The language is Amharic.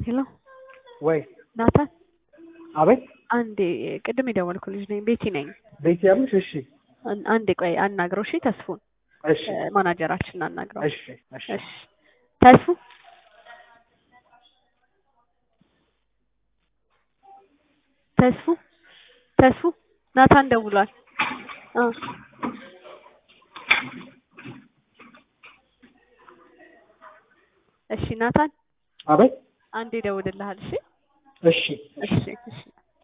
ሄሎ ወይ ናታን፣ አቤት አንዴ ቅድም የደወልኩ ልጅ ነኝ፣ ቤቲ ነኝ። ቤት ያሉሽ? እሺ አን- አንዴ ቆይ አናግረው። እሺ ተስፉን እሺ እ፣ ማናጀራችንን አናግረው። እሺ እሺ እሺ ተስፉ ተስፉ ተስፉ ናታን ደውሏል። አ እሺ ናታን አቤት አንዴ ደውልልሃል። እሺ እሺ እሺ እሺ